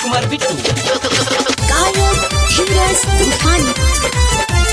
राजकुमार बिट्टू गायक धीरज तूफानी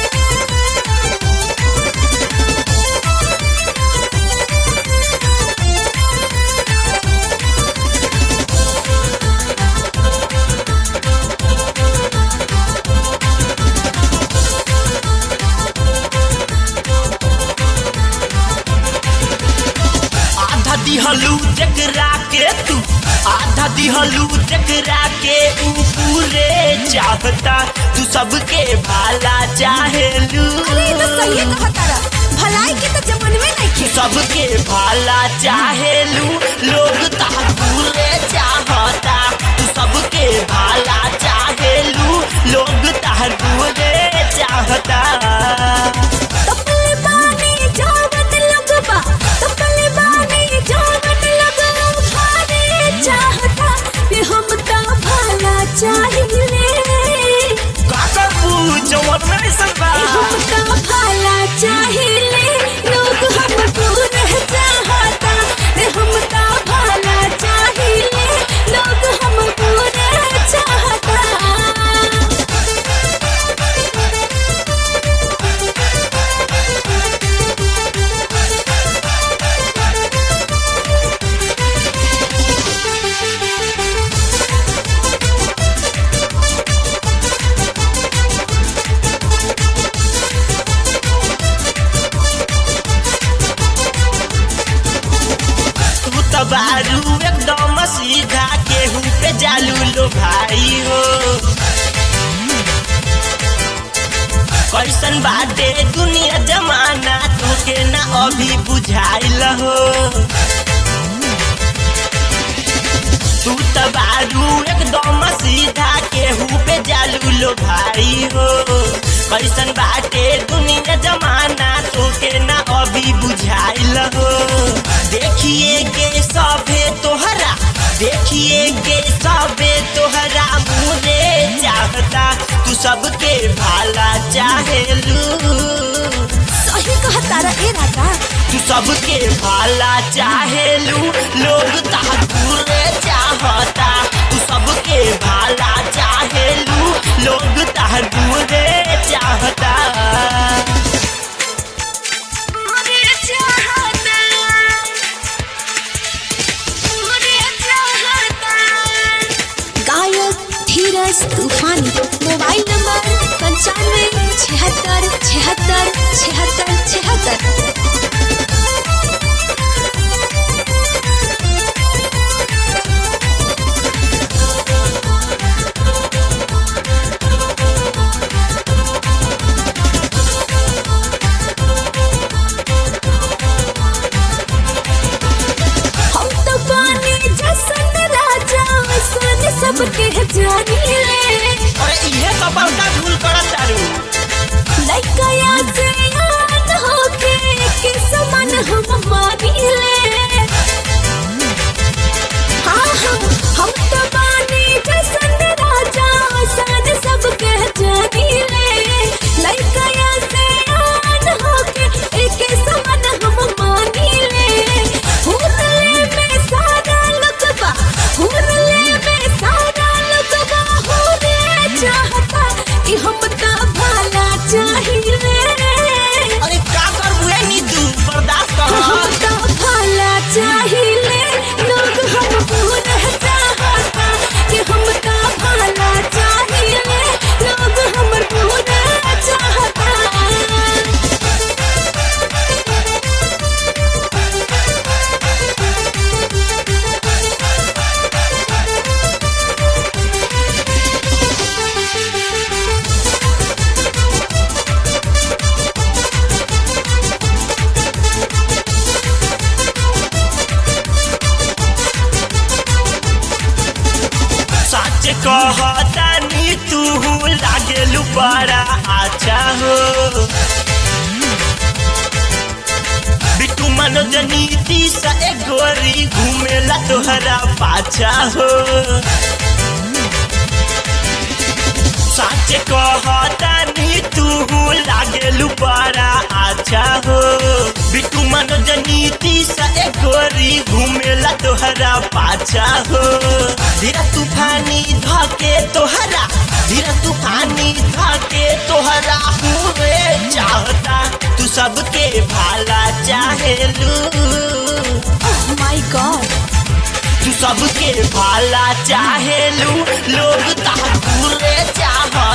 आधा दिहलू जकरा के तू आधा दिहलू जकरा के ऊ पूरे चाहता तू सबके भाला चाहेलू अरे ये तो सही कहा तारा भलाई के तो जमाने में नहीं खे सबके भाला चाहेलू लोग ता पूरे चाहता तू सबके भाला चाहेलू लोग ता पूरे चाहता तपले बानी जावत लगबा तपले बानी जावत लगबा खाने चाहता ये हम ता भला चाहिए काका पूछ जवन में सबा हम ता भला चाहिए लोग हमको रह चाहता रे हम ता भला चाहिए लोग हमको रह चाहता तू तो बारू एकदम सीधा केहू पे जालू लो भाई हो कैसन बाटे दुनिया जमाना तोके ना अभी बुझाइल हो तू तो बारू एकदम सीधा केहू पे जालू लो भाई हो कैसन बाटे दुनिया जमाना तोके ना अभी बुझाइल हो देखिए के सभे तोहरा देखिए के सभे तोहरा मुरे चाहता तू सबके भाला चाहेलू सही कहा तारा ए राजा तू सबके भाला चाहेलू लोग ताकुरे चाहता तू सबके भाला चाहेलू लोग ताकुरे चाहता गायक धीरज तूफानी मोबाइल नंबर पंचानवे छिहत्तर छिहत्तर छिहत्तर छिहत्तर हम तो पानी जसन राजा सन सबके जानी ले अरे इहे तो बड़का भूल करत तारू लइकया से याद होके के समान हम मानी ले हाँ हम हम तो पानी जसन राजा सन सबके जानी ले लइकया से याद होके के समान हम मानी ले हुरले में सारा लुकबा हुरले में सारा लुकबा होने चाहता कि हम ता भला चाहिए अरे का करबू ए नीतू बर्दाश्त हम कर ता भला चाहिए लोग हमको रह चाहता कि हम ता भला चाहिए लोग हमको रह चाहता सच कहता नी तू लागेलू बड़ा अच्छा हो बिट्टू मनोज नीति से एक गोरी घूमेला तोहरा पाछा हो सच कहता नी तू लागेलू बड़ा अच्छा हो बिट्टू मनोज नीति से एक गोरी घूमेला तोहरा पाछा हो धीरा तूफानी धके तोहरा धीरा तूफानी धके तोहरा पूरे चाहता तू सबके भाला चाहेलू माय गॉड तू सबके भाला चाहेलू लोग ता पूरे चाहता